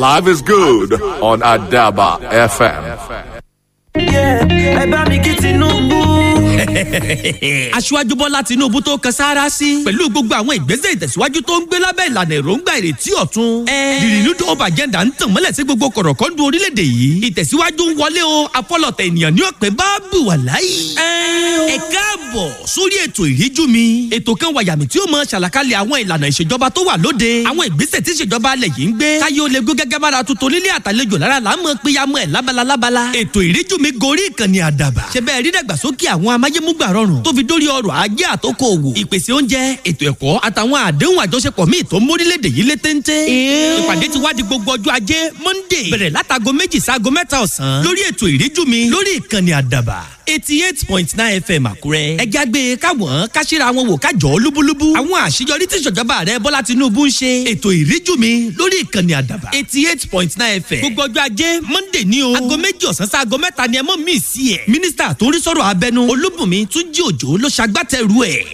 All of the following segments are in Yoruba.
Live is good on Adaba FM. ẹ bá mi kí tinubu. aṣíwájú bọ́lá tinubu tó kan sáárá sí pẹ̀lú gbogbo àwọn ìgbésẹ̀ ìtẹ̀síwájú tó ń gbé lábẹ́ ìlànà èròǹgbà ìrètí ọ̀tun. the renewed hope agenda ń tàn mọ́lẹ̀ sí gbogbo kọ̀rọ̀kọ́ndù orílẹ̀-èdè yìí ìtẹ̀síwájú ń wọlé o afọlọ̀tẹ̀ ènìyàn ní ọ̀pẹ bá bù wà láyé. ẹ káàbọ̀ sórí ètò ìríjú mi ètò kan wàyàmì tí ó mọ ṣàlàkalẹ̀ àwọn ìlànà ìṣèjọba tó wà lóde àwọn ìgbésẹ̀ tí ìṣèjọba alẹ̀ yìí ń gbé káyé ó lè gbé gẹ́gẹ́ bára tuntun nílé àtàlejò lára là ń mọ péyàmọ́ ẹ̀ lábala lábala ètò ìríjú mi gorí ìkànnì àdàbà ṣe bẹ́ẹ̀ rí dàgbàsókè àwọn amáyémúgbà rọrùn tó fi dórí ọrọ̀ ajé àtòkò òwò ìpèsè oúnjẹ ètò ẹ̀kọ́ àtàwọn àdéhùn àjọṣepọ̀ míì tó ń mórílẹ̀‐èdè yìí lé téńté. ìpàdé ti wá di gbogbo ọjọ́ ajé monday bẹ̀rẹ̀ látago méjì sáago mẹ́ta ọ̀sán lórí ètò ìríjú mi lórí ìkànnì àdàbà eighty eight point nine fm àkúrẹ́. ẹ jágbe káwọn káṣíra wọn wò kájọ lúbúlúbú. àwọn àṣeyọrí tí ìṣèjọba rẹ bọ́lá tinubu ń ṣe. ètò ìríjú mi lórí ìkànnì àdàbà eighty eight point nine fm. gbogbo ọjọ́ ajé monday ní o. aago méjì ọ̀sán sí aago mẹ́ta ni ẹ mọ̀ mí sí ẹ̀. mínísítà tó ń rí sọ̀rọ̀ abẹnú olúbùnmi túnjí òjò ló ṣagbátẹrù ẹ̀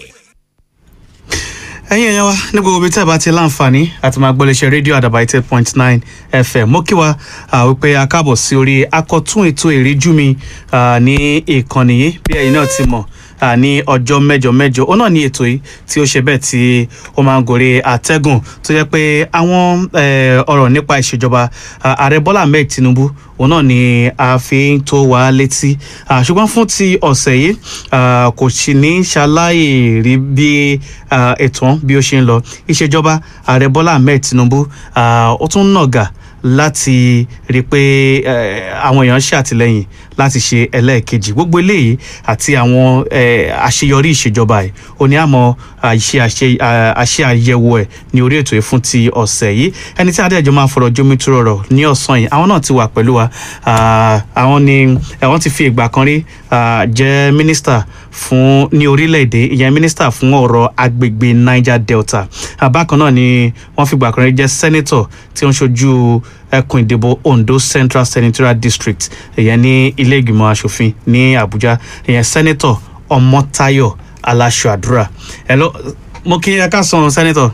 ẹ̀yin ẹ̀yàn wa ní gbogbo ibi tí a bá ti láǹfààní àti máa gbọ́lẹ̀ṣẹ̀ rédíò àdàbà eight point nine fm mo kí wa wípé a káàbọ̀ sí orí akọ̀tún ètò ìríjú mi ní ìkànnì yìí bí ẹ̀yin náà ti mọ̀ ní ọjọ́ mẹ́jọ mẹ́jọ ó náà ní ètò yìí tí ó ṣe bẹ́ẹ̀ tí ó máa ń gòrè àtẹ́gùn tó jẹ́ pé àwọn ọ̀rọ̀ nípa ìṣèjọba ààrẹ bọ́lá ahmed tinubu òun náà ni a fi ń tó wa létí ṣùgbọ́n fún ti ọ̀sẹ̀ yìí kò sì ní ṣaláì rí bí ètò bí ó ṣe ń lọ ìṣèjọba ààrẹ bọ́lá ahmed tinubu ó tún nàgà láti rí i pé àwọn èèyàn ṣe àtìlẹyìn láti ṣe ẹlẹ́ẹ̀kejì gbogbo eléyìí àti àwọn àṣeyọrí ìṣèjọba ẹ̀ ó ní àmọ́ àṣe àyẹ̀wò ẹ̀ ní orí ètò yìí fún ti ọ̀sẹ̀ yìí ẹni tí adéẹjọ́ máa fọ̀rọ̀ jómi tó rọrọ̀ ní ọ̀sán yìí àwọn náà ti wà pẹ̀lú wa àwọn ni wọ́n ti fi ìgbà kan rí jẹ́ mínísítà fún ní orílẹ̀-èdè ìyẹn mínísítà fún ọ̀rọ̀ agbègbè niger delta bákan náà ni wọ́n fi ìgbà kan rí jẹ́ sẹ́nẹ́tọ̀ tí ó ń ṣojú ẹkùn ìdìbò ondo central senatorial district ìyẹn ní ilé ìgbìmọ̀ asòfin ní abuja ìyẹn sẹ́nẹ́tọ̀ ọmọtayọ aláṣọ àdúrà ẹ lọ mo kí ẹ ká san sẹ́nẹ́tọ̀.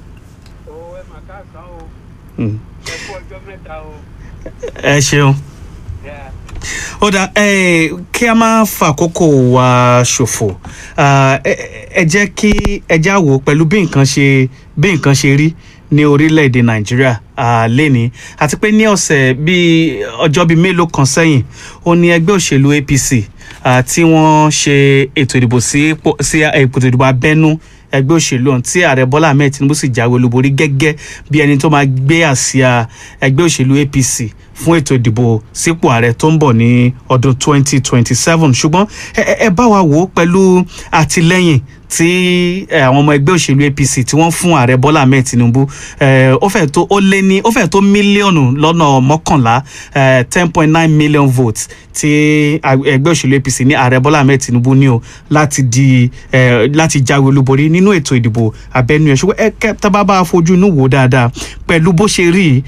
ẹ ṣeun ó dà kí a máa fàkókò wa ṣòfò ẹ jẹ́ kí ẹ já wò pẹ̀lú bí nǹkan ṣe bí nǹkan ṣe rí ní orílẹ̀-èdè nàìjíríà lẹ́ni àti pé ní ọ̀sẹ̀ bíi ọjọ́ bíi mélòó kan sẹ́yìn ó ní ẹgbẹ́ òṣèlú apc tí wọ́n ṣe ètò ìdìbò sí ètò ìdìbò abẹ́nú ẹgbẹ́ òṣèlú ọ̀hún tí ààrẹ bọ́lá ahmed tinubu sì jáwé olúborí gẹ́gẹ́ bí ẹni tó máa gbé àsíá ẹgbẹ́ òṣèlú apc fún ètò ìdìbò sípò ààrẹ tó ń bọ̀ ní ọdún 2027 ṣùgbọ́n ẹ bá wa wò ó pẹ̀lú àtìlẹ́yìn tí àwọn ọmọ ẹgbẹ́ òṣèlú apc tí wọ́n fún ààrẹ bọ́lá ahmed tinubu ó fẹ́ tó ó lé ní ó fẹ́ tó mílíọ̀nù lọ́nà mọ́kànlá ten point nine million votes tí ẹgbẹ́ òṣèlú apc ní ààrẹ bọ́lá ahmed tinubu ní o láti di láti jáwé olúborí nínú ètò ìdìbò abẹ́nú ẹ̀ ṣùgbọ́n ẹ kẹ́ tá bá bá a fojú inú wò dáadáa pẹ̀lú bó ṣe rí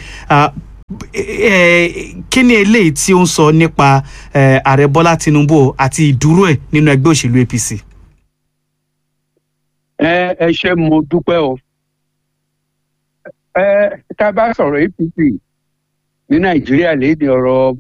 kí ni eléyìí tí ó ń sọ nípa ààrẹ bọ́lá tinubu àti ìdúró ẹ̀ nínú ẹgbẹ́ òṣèlú apc ẹ ẹ ṣe mo dúpẹ́ o ẹ tá a bá sọ̀rọ̀ apc ní nàìjíríà léde ọ̀rọ̀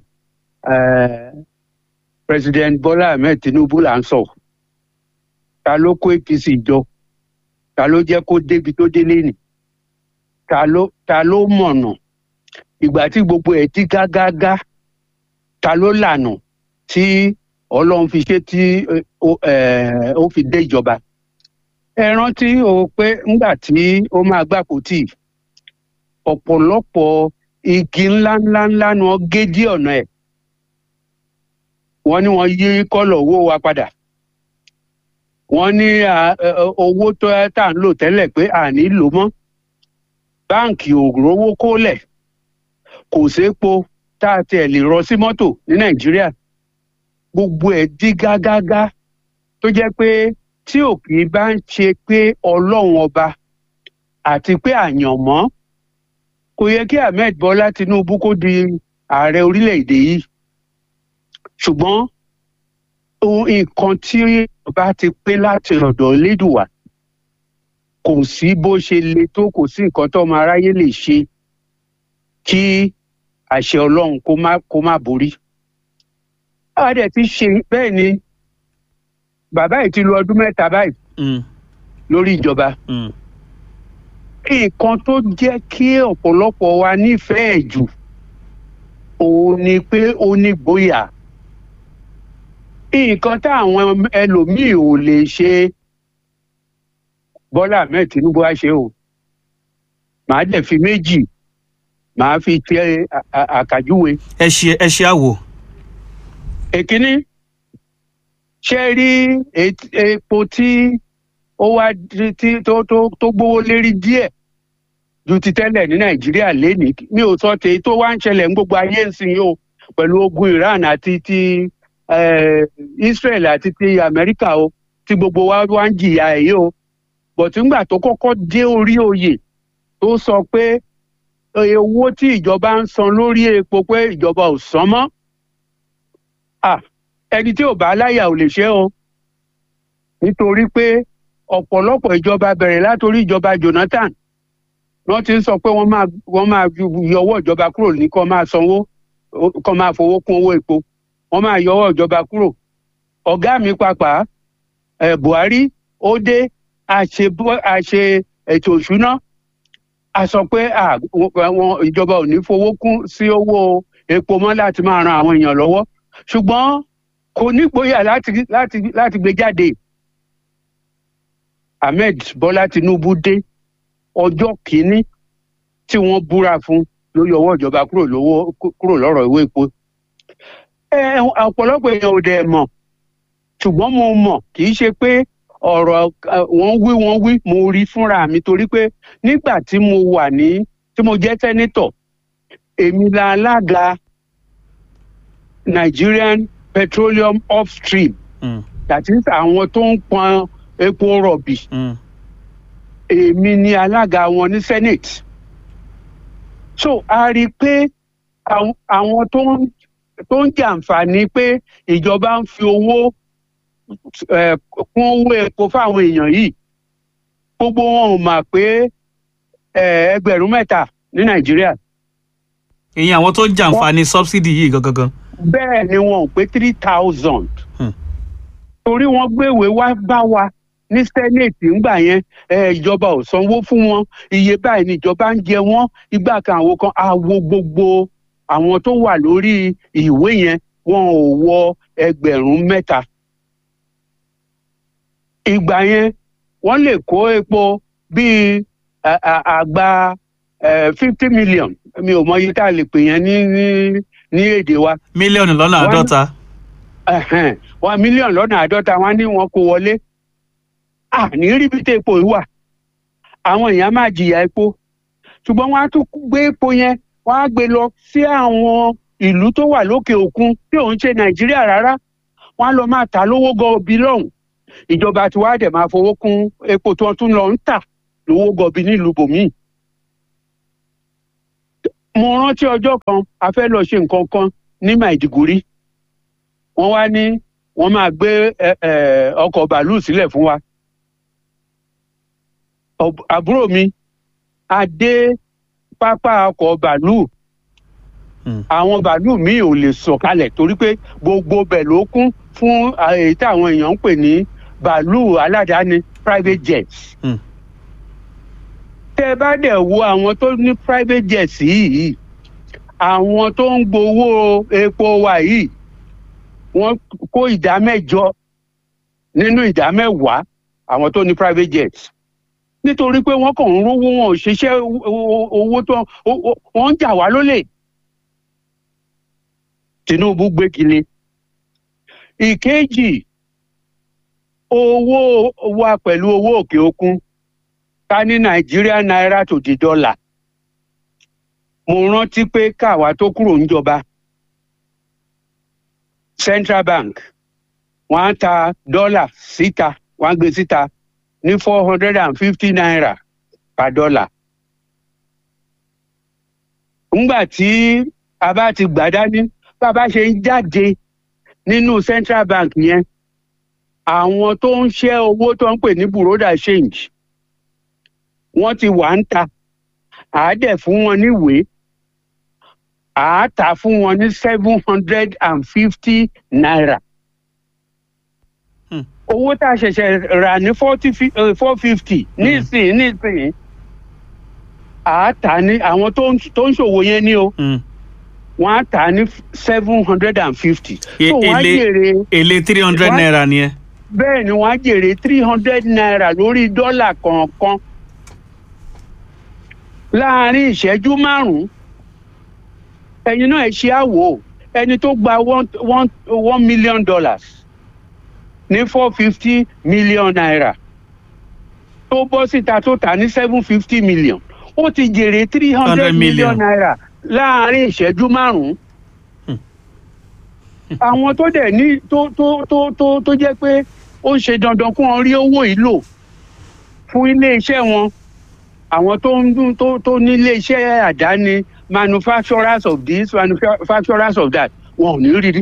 president bola ahmed tinubu là ń sọ ta ló kó apc jọ ta ló jẹ́ kó débi tó délé nì ta ló ta ló mọ̀nà ìgbà tí gbogbo ẹ̀ ti gágágá ta ló lànà tí ọlọ́run fi ṣe tí ó fi dé ìjọba ẹ rántí o pé ńgbà tí ó máa gbàpò tì ọ̀pọ̀lọpọ̀ igi ńláńlá ńlá ni wọ́n gé dí ọ̀nà ẹ̀ wọ́n ní wọ́n yí kọ́lọ̀ owó wa padà wọ́n ní owó tó tá à ń lò tẹ́lẹ̀ pé à ní lò mọ́ báǹkì ò rówó kólẹ̀ kò sépo tá a tiẹ̀ lè rọ sí mọ́tò ní nàìjíríà gbogbo ẹ̀ dí gágágá tó jẹ́ pé tí òkè bá ń ṣe pé ọlọ́run ọba àti pé àyànmọ́ kò yẹ kí ahmed bọ́lá tinubu kó di ààrẹ orílẹ̀-èdè yìí ṣùgbọ́n ohun nǹkan tí ọba ti pé láti ọ̀dọ̀ lédùwà kò sí bó ṣe le tó kò sí nǹkan tó ọmọ aráyé lè ṣe kí àṣẹ ọlọ́run kó má kó má borí. a dẹ̀ ti ṣe bẹ́ẹ̀ ni bàbá yìí ti lu ọdún mẹ́ta báyìí Mm, lórí ìjọba. mm, nǹkan tó jẹ́ kí ọ̀pọ̀lọpọ̀ wa nífẹ̀ẹ́ jù òun ni pé ó ní gboyà. nǹkan táwọn ẹlòmíì ò lè ṣe bọ́lá ahmed tinubu á ṣe o màá dẹ̀ fi méjì màá fi tẹ à- à- àkàjúwe. ẹ ṣe ẹ ṣe àwò èkíní ṣe rí et- epo tí ó wá di- tí tó tó tó gbówó lérí díẹ̀ ju ti tẹ́lẹ̀ ní nàìjíríà lénìí mi ò sọ tèyí tó wá ń ṣẹlẹ̀ ní gbogbo ayé ń sìn yìí o pẹ̀lú ogun iran àti ti eh, israel àti ti amẹ́ríkà o tí gbogbo wa wá ń jìyà ẹ̀ yìí o bọ̀tí ńgbà tó kọ́kọ́ dé orí oyè tó sọ pé eh, owó tí ìjọba ń san lórí epo pé ìjọba ò san mọ́ ah ẹni tí ò bá láyà ò lè ṣe o nítorí pé ọ̀pọ̀lọpọ̀ ìjọba bẹ̀rẹ̀ látòrí ìjọba jonathan wọ́n ti ń sọ pé wọ́n máa wọ́n máa yọ ọwọ́ ìjọba kúrò ní kó máa sanwó kó máa fowó kún owó epo wọ́n máa yọ ọwọ́ ìjọba kúrò ọ̀gá mi pàápàá ẹ̀ buhari ó dé àṣe bó- àṣe ètò òṣùná a sọ pé à, wọn ìjọba ò ní fowó kún sí owó epo mọ́ láti máa ran àwọn èèyàn lọ́wọ́ ṣùgbọ́n kò nígboyà láti láti láti gbé jáde ahmed bọ́lá tinubu dé ọjọ́ kìíní tí wọ́n búra fún ló yọ ọwọ́ ìjọba kúrò lówó kúrò lọ́rọ̀ ìwé epo ẹ ọ̀pọ̀lọpọ̀ èèyàn ò dẹ̀ mọ̀ ṣùgbọ́n mo mọ̀ kì í ṣe pé ọ̀rọ̀ eh, wọ́n wí wọ́n wí mo rí fúnra mi torí pé nígbà tí mo wà ní tí mo jẹ́ sẹ́nítọ̀ èmi la alága nigerian petroleum upstream Mm, that is àwọn tó ń pọn epo rọ̀bì mm, èmi ni alága wọn ní senate so a rí i pé àwọn- àwọn tó ń tó ń jàǹfààní pé ìjọba ń fi owó eh, kún owó epo fáwọn èèyàn yìí gbogbo wọn ò mà pé eh, ẹgbẹ̀rún mẹ́ta ní nàìjíríà ìyẹn àwọn tó ń jàǹfààní subsidy yìí gangan bẹ́ẹ̀ ni wọn ò pé three thousand. Hmm. torí wọ́n gbéwèé wá bá wa ní senate ńgbà yẹn ẹ, ìjọba ò sanwó fún wọn iye báyìí ni ìjọba ń jẹ wọ́n ìgbà kan àwọn kan àwo gbogbo àwọn tó wà lórí ìwé yẹn wọn ò wọ ẹgbẹ̀rún mẹ́ta. ìgbà yẹn wọ́n lè kó epo bíi à- à- àgbá fifty million mi ò mọ iye tá a lè pè yẹn ní ní ní èdè wa mílíọ̀nù lọ́nà Wọ́n- àádọ́ta ẹ̀hẹ́n, wọn mílíọ̀nù lọ́nà àádọ́ta wọn ní wọn kó wọlé à ní ríbi tí epo yìí wà àwọn èèyàn máa jìyà epo ṣùgbọ́n wọ́n á tún gbé epo yẹn wọ́n á gbé lọ sí àwọn ìlú tó wà lókè òkun tí òun ṣe nàìjíríà rárá wọ́n á lọ máa tà lówó gọbí lọ́hùn ìjọba tí wàá dẹ̀ máa fowó kún epo tí wọ́n tún lọ ń tà lówó gọbí nílùú bòmíì mo rántí ọjọ́ kan a fẹ́ lọ ṣe nǹkan kan ní maiduguri wọ́n wá ní wọ́n máa gbé ẹ, ẹ, ọkọ̀ bàálù sílẹ̀ fún wa. Ọb- àbúrò mi a dé pápá ọkọ̀ bàálù Hmm. àwọn bàálù míì ò lè sọ̀kalẹ̀ torí pé gbogbo bẹ̀ ló kún fún à, èyí táwọn èèyàn ń pè ní bàálù aládàáni private jets. Hmm. tẹ́ ẹ bá dẹ̀ wo àwọn tó ní private jets yìí àwọn tó ń gbowó epo wa yìí wọ́n kó ìdá mẹ́jọ nínú ìdá mẹ́wàá àwọn tó ní private jet nítorí pé wọ́n kàn ń rówó wọn ò ṣiṣẹ́ o- o- owó tó o- o- wọ́n ń jà wá lólè tinubu gbégilé ìkejì owó wa pẹ̀lú owó òkè òkun ká ní nàìjíríà náírà tó di dọ́là mo rántí pé káwa tó kúrò níjọba central bank wọ́n á ta dọ́là síta wọ́n á gbé síta ní four hundred and fifty naira per dollar. ńgbà tí a bá ti gbà dání bá a bá ṣe ń jáde nínú central bank yẹn àwọn tó ń ṣẹ́ owó tó ń pè ní buroda change wọ́n ti wà ń ta àádẹ́ fún wọn níwèé à á tà fún wọn ní seven hundred and fifty naira. Hmm. owó tá a ṣẹ̀ṣẹ̀ rà ní forty four fifty nísìnyí nísìnyí à á tà ní àwọn tó ń tó ń ṣòwò yẹn ní o Mm. wọ́n á tà ní seven hundred and fifty. E- so wọ́n á èlé- jèrè èlé three hundred Wá- naira nìyẹn. bẹ́ẹ̀ ni wọ́n á jèrè three hundred naira lórí dọ́là kọ̀ọ̀kan láàárín ìṣẹ́jú márùn-ún ẹ̀yin náà ẹ ṣe àwò ẹni tó gba one one one million dollars ní four fifty million naira tó bọ́ síta tó tà ní seven fifty million ó ti jèrè three hundred million. million naira láàárín ìṣẹ́jú márùn-ún àwọn tó dẹ̀ ní tó tó tó tó tó jẹ́ pé ó ń ṣe dandan kó wọn rí owó yìí lò fún iléeṣẹ́ wọn àwọn tó ń dún tó tó ní iléeṣẹ́ àdáni manufacturers of this manufacturers of that wọn ò ní rí rí.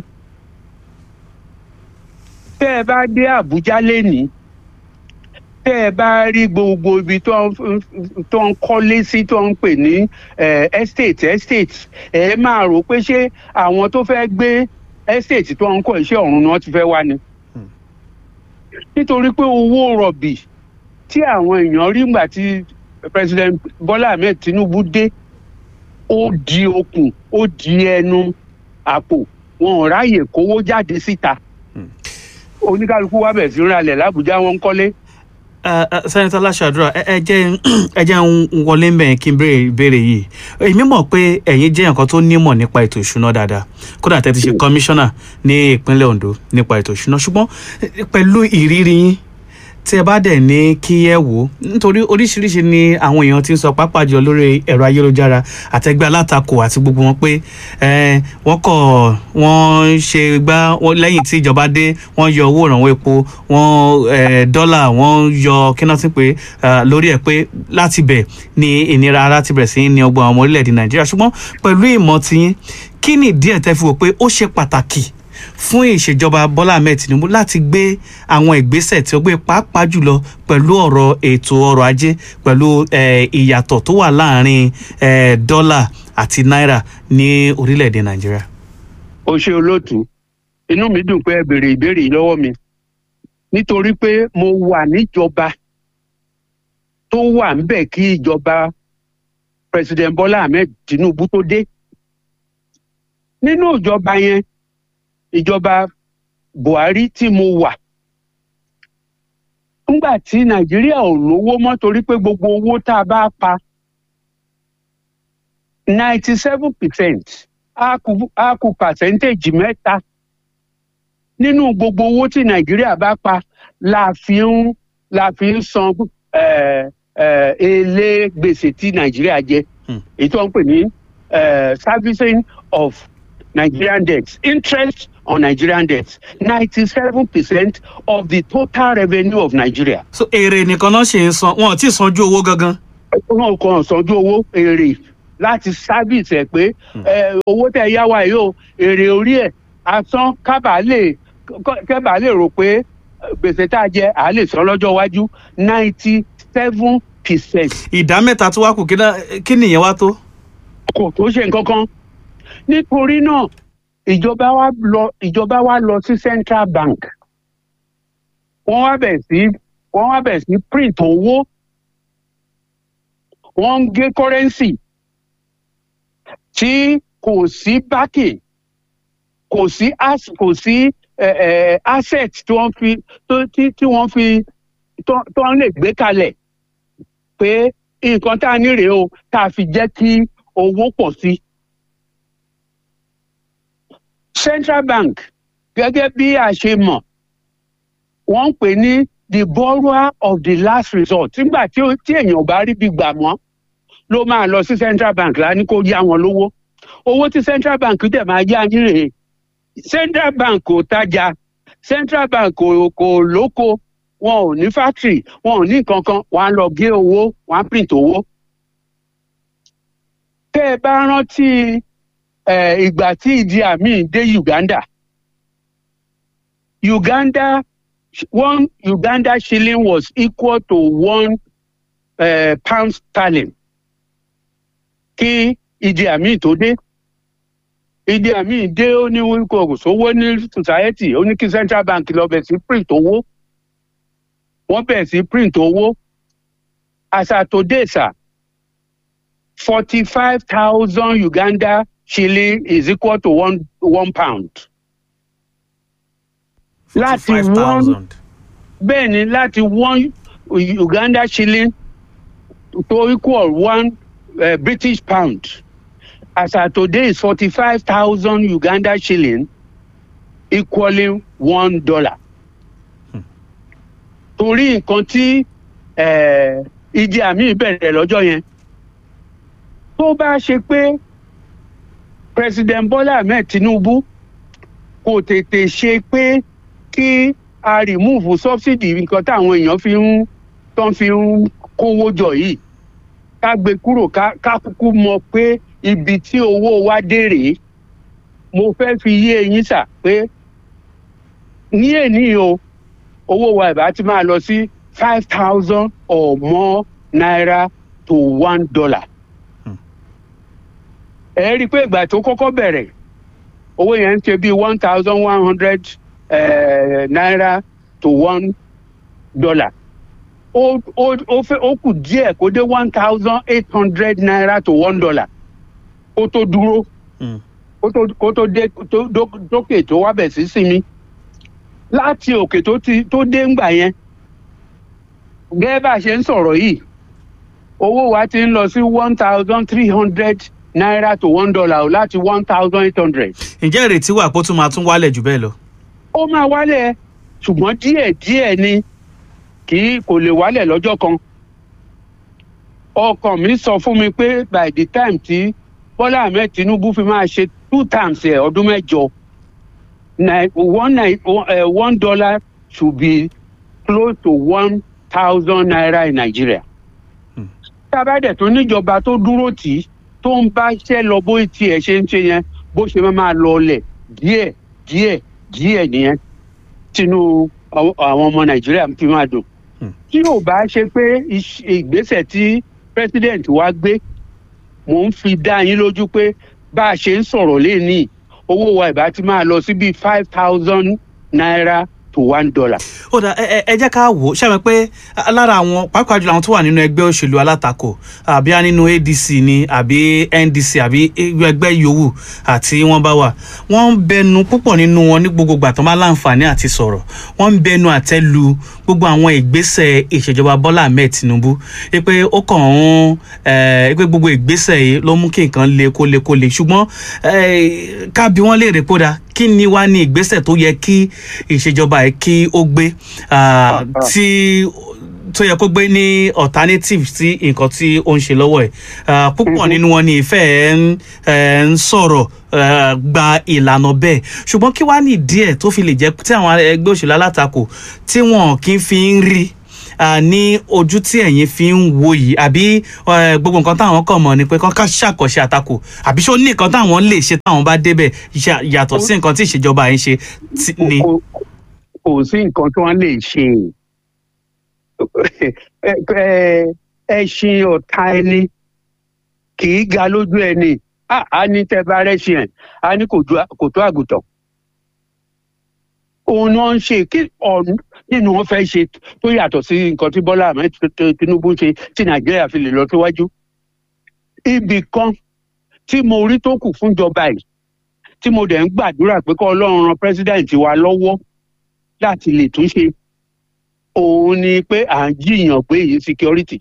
tẹ́ ẹ bá dé àbújá lénìí tẹ́ ẹ bá rí gbogbo ibi tó ń tó ń kọ́lé sí tó ń pè ní eh, estate estate ẹ máa rò pé ṣé àwọn tó fẹ́ gbé estate tó ń kọ́ iṣẹ́ ọ̀run ni wọ́n ti fẹ́ wá ni. nítorí pé owó rọ̀bì tí àwọn èèyàn rí ngbà tí president bola ahmed tinubu dé ó di okùn ó di ẹnu àpò wọn ò ráyè kówó jáde síta oníkálukú wa bẹ̀ sí ń ralẹ̀ lábújá wọn ń kọ́lé Uh, uh, sẹ́nitọ́ aláṣàdúrà ẹ ẹ jẹ́ ẹ jẹ́ ń wọlé ń bẹ̀yẹn kí n béèrè ìbéèrè yìí èmi mọ̀ pé ẹ̀yin jẹ́ nǹkan tó nímọ̀ nípa ètò ìṣúná dáadáa kódà tẹ́ ti ṣe kọmíṣánná ní ìpínlẹ̀ ondo nípa ètò ìṣúná ṣùgbọ́n eh, pẹ̀lú ìrírí yín tí ẹ bá dẹ̀ ní kí ẹ wò ó nítorí oríṣiríṣi ni àwọn èèyàn ti ń sọ pàápàá jùlọ lórí ẹ̀rọ ayélujára àtẹgbẹ́ alátakò àti gbogbo wọn pé eh, wọ́n kọ̀ wọ́n ṣe gbá wọ́n- lẹ́yìn tí ìjọba dé wọ́n yọ owó ìrànwọ́ epo wọ́n eh, dọ́là wọ́n yọ kíná sí pé eh, lórí ẹ̀ pé láti bẹ̀ ni ìnira láti bẹ̀rẹ̀ sí ní ọgbọ́n àwọn ọmọ orílẹ̀-èdè nàìjíríà ṣùgbọ́n pẹ̀lú ìmọ̀ tiyín kí ni ìdí ẹ̀ tẹ́ fi wò pé ó ṣe pàtàkì fún ìṣèjọba bọ́lá ahmed tinubu láti gbé àwọn ìgbésẹ̀ tí ó gbé pàápàá jùlọ pẹ̀lú ọ̀rọ̀ ètò ọrọ̀ ajé pẹ̀lú eh, ìyàtọ̀ tó wà láàrin eh, dọ́là àti náírà ní orílẹ̀-èdè nàìjíríà. ó ṣe olóòtú inú mi dùn pé ẹ béèrè ìbéèrè yìí lọ́wọ́ mi nítorí pé mo wà níjọba tó wà ńbẹ̀ kí ìjọba president bola ahmed tinubu tó dé nínú ìjọba yẹn ìjọba buhari tí mo wà nígbà tí nàìjíríà ò lówó mọ́ torí pé gbogbo owó tá a bá pa ninety seven percent á kù á kù percentage mẹ́ta nínú gbogbo owó tí nàìjíríà bá pa la fi ń la fi ń san eh, eh, èlé gbèsè tí nàìjíríà jẹ Hmm. èyí tó ń pè ní eh, servicing of nigerian debts interest on nigerian debts ninety seven percent of the total revenue of nigeria so èrè nìkan náà ṣe ń san wọn ò tí ì sanjú owó gangan. wọn kàn sanjú owó èrè láti sábìsì ẹ pé ẹ, owó tẹ yá wa yìí o èrè orí ẹ asán kábàá lè kábàá lè rò pé ẹ, gbèsè tá a jẹ à á lè san lọ́jọ́ iwájú ninety seven percent ìdá mẹ́ta tó wá kù kí ná- kí nìyẹn wá tó. kò tó ṣe nǹkan kan nítorí náà ìjọba wa lọ ìjọba wa lọ sí central bank wọ́n wá bẹ̀ sí wọ́n wá bẹ̀ sí print owó wọ́n ń gé currency tí kò sí backing kò sí as kò sí eh, eh, asset tí wọ́n fi tó- tí tí wọ́n fi tó tó ń lè gbé kalẹ̀ pé nǹkan tá a ní rèé o tá a fi jẹ́ kí owó pọ̀ sí. central bank gẹ́gẹ́ bí a ṣe mọ̀ wọ́n ń pè ní the borrower of the last resort nígbà tí ó- tí èèyàn ò bá rí bí gbà mọ́ ló máa lọ sí central bank lání kó yá wọn lówó owó tí central bank dẹ̀ máa yá yín rèé central bank kò tajà central bank kò kò lóko wọn ò ní factory wọn ò ní nǹkan kan wọn á lọ gé owó wọn á print owó. tẹ́ ẹ bá rántí eh, ìgbà tí ìdí àmì dé uganda uganda one uganda shilling was equal to one uh, pound sterling kí ìdí àmì tó dé ìdí àmì dé ó ní kò sówó ní society ó ní kí central bank lọ bẹ̀ sí print owó wọ́n bẹ̀ sí print owó as at today sir forty-five thousand uganda shilling is equal to one one pound. láti one 55,000. bẹ́ẹ̀ ni láti one uganda shilling to equal one uh, british pound as at today is forty-five thousand uganda shilling equaling one dollar. torí nǹkan tí eh, ìdí àmì bẹ̀rẹ̀ lọ́jọ́ yẹn tó bá ṣe pé president bola ahmed tinubu kò tètè ṣe pé kí a remove subsidy nǹkan táwọn èèyàn fi ń tán fi ń kówó jọ yìí ká gbé kúrò ká ká kúkú mọ pé ibi tí owó wa dé rèé mo fẹ́ fi yé eyín sà pé ní èní o owó wa ìbá ti máa lọ sí five thousand or more naira to one dollar. ẹ rí i pé ìgbà tó kọ́kọ́ bẹ̀rẹ̀ owó yẹn ń ṣe bíi one thousand one hundred naira to one dollar. ó ó ó fẹ́ ó kù díẹ̀ kó dé one thousand eight hundred naira to one dollar kó tó dúró Mm. kó tó kó tó dé tó dó- dókè tó wá bẹ̀ sí sinmi láti òkè tó ti tó dé ńgbà yẹn gẹ́gẹ́ bá a ṣe ń sọ̀rọ̀ yìí owó wa ti ń lọ sí one thousand three hundred naira to one dollar o láti one thousand eight hundred. ǹjẹ́ ìrètí wà pé ó tún máa tún wálẹ̀ jù bẹ́ẹ̀ lọ. ó máa wálẹ̀ ṣùgbọ́n díẹ̀ díẹ̀ ni kì í kò lè wálẹ̀ lọ́jọ́ kan. ọkàn mi sọ fún mi pé by the time tí bọ́lá ahmed tinubu fi máa ṣe two times ẹ̀ ọdún mẹ́jọ ni- one ni- uh, one dollar should be close to one thousand naira in nigeria. tábàdẹ̀ tó níjọba tó dúró tì í tó ń bá iṣẹ́ lọ bó tiẹ̀ ṣe ń ṣe yẹn bó ṣe máa máa lọ ọlẹ̀ díẹ̀ díẹ̀ díẹ̀ nìyẹn tinú àwọn àwọn ọmọ nàìjíríà fi máa dùn. tí ò bá ṣe pé iṣ- ìgbésẹ̀ tí president wa gbé mò ń fi dá yín lójú pé bá a ṣe ń sọ̀rọ̀ léèní owó wa ìbá ti máa lọ sí bíi five thousand naira to one dollar. ó dà ẹ ẹ- ẹ jẹ́ ká wò ó ṣàmì pé a- lára àwọn pàápàá jùlọ àwọn tó wà nínú ẹgbẹ́ òṣèlú alátakò àbí a nínú adc ni àbí ndc àbí ẹgbẹ́ yòówù àti wọ́n bá wà wọ́n ń bẹnu púpọ̀ nínú wọn ní gbogbo ìgbà tó bá láǹfààní àti sọ̀rọ̀ wọ́n ń bẹnu àtẹ́ lu gbogbo àwọn ìgbésẹ̀ ìṣèjọba bọ́lá ahmed tinubu ẹ pé ó kàn ń ẹ pé gbogbo ìgbésẹ̀ yìí ló mú kí nǹkan le kó le kó le ṣùgbọ́n ẹ, ká bí wọ́n léèrè kódà kí ni wá ní ìgbésẹ̀ tó yẹ kí ìṣèjọba yìí kí ó gbé ah, tí tó yẹ kó gbé ní alternative sí nǹkan tí ó ń ṣe lọ́wọ́ ẹ̀ Ah, púpọ̀ nínú wọn ni ìfẹ́ ẹ̀ ń ẹ̀ ń sọ̀rọ̀ eh, gba ìlànà bẹ́ẹ̀ ṣùgbọ́n kí wá ní díẹ̀ tó fi lè jẹ́ tí àwọn ẹgbẹ́ òṣèlú alátakò tí wọn kì í fi ń rí ah, ní ojú tí ẹ̀yin fi ń wo yìí àbí eh, gbogbo nǹkan táwọn kàn mọ̀ ni pé kán ká ṣàkọsí àtakò àbí ṣó ní nǹkan táwọn lè ṣe táwọn bá débẹ̀ yà- yàtọ̀ sí nǹkan tí ìṣèjọba yìí ṣe tí- ni. kò kò sí nǹkan tí wọ́n lè ṣe Ẹ- ẹ- ẹṣin ọ̀tá ẹni kì í ga lójú ẹni Á- á ní tẹ́ bá rẹ́ṣin ẹ̀ á ní kò ju- kò tó àgùntàn òun ni wọ́n ń ṣe kí ọ̀nù nínú wọn fẹ́ ṣe tó yàtọ̀ sí nǹkan tí bọ́lá ahmed T- tinubu ń ṣe tí nàìjíríà fi lè lọ síwájú ibì kan tí mo rí tó kù fúnjọba yìí tí mo dẹ̀ ń gbàdúrà pé kọ́ ọlọ́run ran president wa lọ́wọ́ láti lè tún ṣe òun ni pé à ń jiyàn pé èyí security.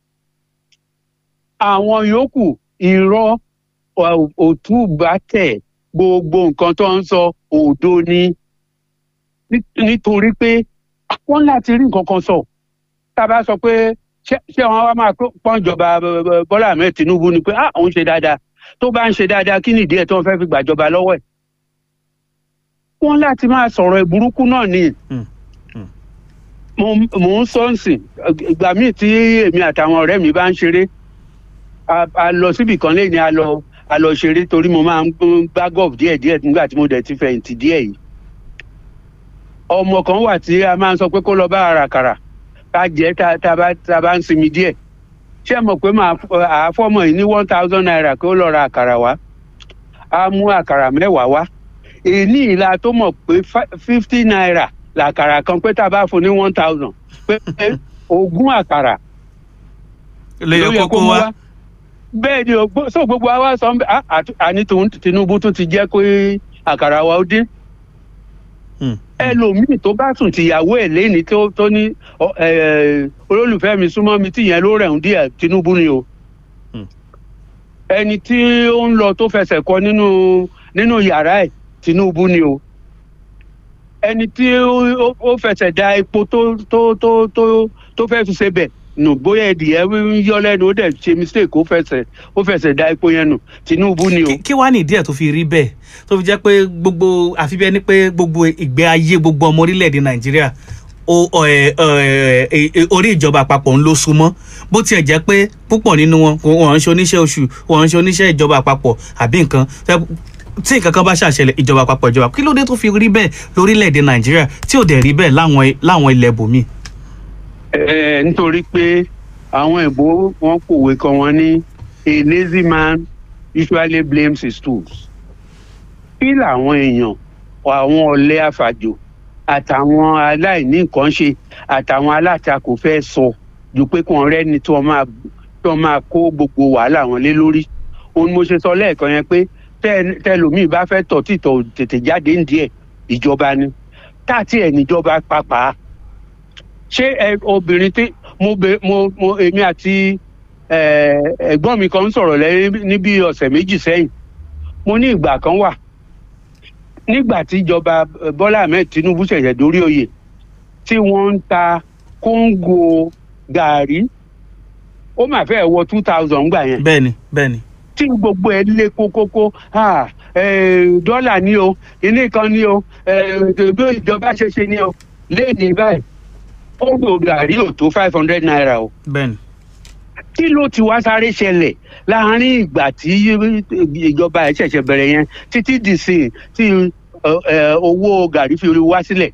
àwọn yòókù irọ́ ò- òtúbàtẹ̀ gbogbo nǹkan tó ń sọ òdo ni Ní- nítorí pé wọ́n láti rí nǹkan kan sọ tá a bá sọ pé ṣé ṣé wọn wá máa pọ́n ìjọba eh, eh, bọ́lá ahmed tinubu ni pé ah òun ṣe dáadáa tó bá ń ṣe dáadáa kí nìdí ẹ̀ tó ń fẹ́ fi gbàjọba lọ́wọ́ ẹ̀ wọ́n láti máa sọ̀rọ̀ ìburúkú náà ni mo mo ń sọ ǹsìn ìgbà míì tí èmi àtàwọn ọ̀rẹ́ mi bá ń ṣeré a a lọ síbì kan lẹ́yìn a lọ a lọ ṣeré torí mo máa ń gbá golf díẹ̀ díẹ̀ nígbà tí mo dẹ̀ ti fẹ̀yìntì díẹ̀ yìí ọmọ kan wà tí a máa ń sọ pé kó lọ bá àràkàrà ká jẹ́ tá tá bá tá bá ń sinmi díẹ̀ ṣé ẹ mọ̀ pé màá àáfọ́mọ̀ yìí ní one thousand naira kó lọ ra àkàrà wá á mú àkàrà mẹ́wàá wá èyí ìlà tó mọ̀ pé fifty naira làkàrà kan pé tá a bá fún ní one thousand pé ogún àkàrà lè yẹ ló yẹ kókó mú wá bẹ́ẹ̀ ni o gbó- so gbogbo àwa sọ ń bẹ ah, àti- àní tòun Tinubu tún ti jẹ́ pé àkàrà wa ó dín Hmm. ẹlòmíì tó bá sùn tìyàwó ẹ̀ lẹ́ni tó tó ní ọ, ẹ, olólùfẹ́ mi súnmọ́ mi tìyẹn ló rẹ̀ ń díẹ̀ Tinubu ni o Hmm. ẹni tí ó ń lọ tó fẹsẹ̀ kọ nínú nínú yàrá ẹ̀ Tinubu ni o ẹni tí ó- ó ó fẹsẹ̀ da epo tó tó tó tó tó fẹ́ fi ṣe bẹ̀ nù bóyá ẹdìyẹ ń yọ lẹ́nu ó dẹ̀ ṣe mistake ó fẹsẹ̀ ó fẹsẹ̀ da epo yẹn nù Tinubu ni o. Kí- kí wàá nìdí ẹ̀ tó fi rí bẹ́ẹ̀ tó fi jẹ́ pé gbogbo àfi bí ẹni pé gbogbo ìgbé ayé gbogbo ọmọ orílẹ̀-èdè nàìjíríà o- ọ- ẹ- ẹ- ẹ- ẹ- orí ìjọba àpapọ̀ ń ló súnmọ́ bó tiẹ̀ jẹ́ pé púpọ̀ nínú wọn kò- wọn ń ṣe oníṣẹ́ oṣù wọn ń ṣe oníṣẹ́ ìjọba àpapọ̀ àbí nǹkan Tẹ́- tí nǹkan kan bá ṣàṣẹlẹ̀ ìjọba àpapọ̀ ìjọba kí ló dé tó fi rí bẹ́ẹ̀ lórílẹ̀-èdè nàìjíríà tí ò dẹ̀ rí bẹ́ẹ̀ láwọn láwọn ilẹ̀ bòmíì. ẹ nítorí pé àwọn ìbò wọn pòwe kan wọn ní a lazy man usually blames his tools kí làwọn èèyàn àwọn ọ̀lẹ àfàjò àtàwọn aláìní nǹkan ṣe àtàwọn alátakò fẹ́ sọ ju pé kàn rẹ́ni tí wọ́n máa tí wọ́n máa kó gbogbo wàhálà wọn lé lórí òun ni mo ṣe sọ lẹ́ẹ̀kan yẹn pé tẹ́- tẹlòmíì bá fẹ́ tọ̀ títọ̀ tètè jáde ń díẹ̀ ìjọba ni táàtì ẹ̀ níjọba pàápàá ṣé ẹ obìnrin tí mo bẹ mo mo èmi àti ẹ, ẹ̀gbọ́n mi kan ń sọ̀rọ̀ lẹ́yìn níbi ọ̀sẹ̀ méjì sẹ́yìn mo ní ìgbà kan wà nígbà tí ìjọba eh, Bọ́lá Ahmed Tinubu ṣẹ̀ṣẹ̀ dórí oyè tí wọ́n ń ta kóńgò gàárì ó mà fẹ́ wọ two thousand gbà yẹn bẹ́ẹ̀ni bẹ́ẹ̀ni tí gbogbo ẹ lé kókókó ah, eh, dọ́là ni o ilé kan ni o eh, bí ìjọba ṣe ṣe ni o léèdè báyìí ó gbò gàrí ò tó five hundred naira o bẹ́ẹ̀ni kí ló ti wá sáré ṣẹlẹ̀ láàárín ìgbà tí ìjọba ẹ̀ ṣẹ̀ṣẹ̀ bẹ̀rẹ̀ yẹn títí dìsìn tí eh, eh, owó gàrí fi wá sílẹ̀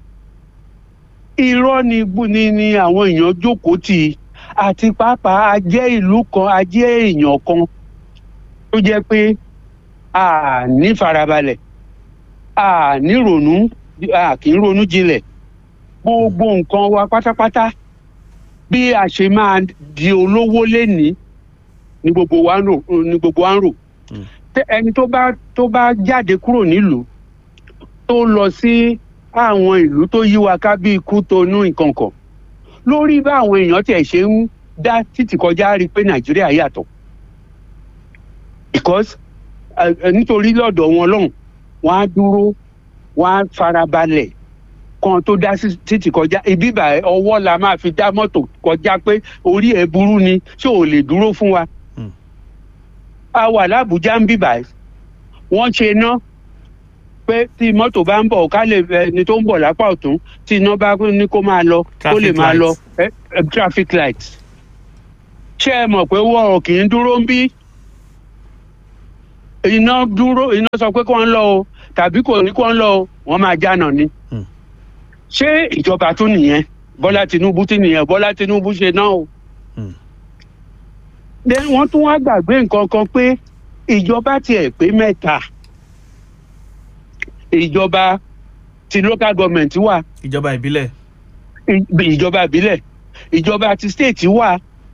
irọ́ ni bú- ni ni àwọn èèyàn jókòó tì í àti pàápàá a jẹ́ ìlú kan a jẹ́ èèyàn kan tó jẹ́ pé a ní farabalẹ̀ a ní ronú a kì í ronú jinlẹ̀ gbogbo nǹkan wa pátápátá bí a ṣe máa di olówó lénìí ni gbogbo wa ń rò ni gbogbo wa ń rò Mm. Tẹ- ẹni tó bá tó bá jáde kúrò nílùú tó lọ sí àwọn ìlú tó yí wa ká bíi Kútọnù ìkànkàn lórí bá àwọn èèyàn tiẹ̀ ṣe ń dá títì kọjá rí i pé Nàìjíríà yàtọ̀ because eh, eh, nítorí lọ́dọ̀ wọn lọ́hùn wọ́n á dúró wọ́n á farabalẹ̀ kan tó dá sí títì kọjá ibi báyìí ọwọ́ la máa fi dá mọ́tò kọjá pé orí ẹ̀ burú ni ṣé ò lè dúró fún wa. Hmm. a wà lábújá ń bì báyìí wọ́n ṣe ná pé tí mọ́tò bá ń bọ̀ ká lè ẹni tó ń bọ̀ lápá ọ̀tún tí iná bá ní kó máa lọ kó lè Traffic máa lọ light. eh, eh, traffic light. ṣé ẹ mọ̀ pé wọ́n kì í dúró ń bí iná dúró iná sọ pé kó ń lọ o tàbí kò ní kó ń lọ o wọ́n máa jánà ni. Hmm. ṣé ìjọba tún nìyẹn Bọ́lá Tinubu tún nìyẹn Bọ́lá Tinubu ṣe náà o. Hmm. then wọ́n tún wá gbàgbé nǹkan kan pé ìjọba tiẹ̀ pé mẹ́ta ìjọba ti local government wà ìjọba ìbílẹ̀ ì- ìjọba ìbílẹ̀ ìjọba ti state wà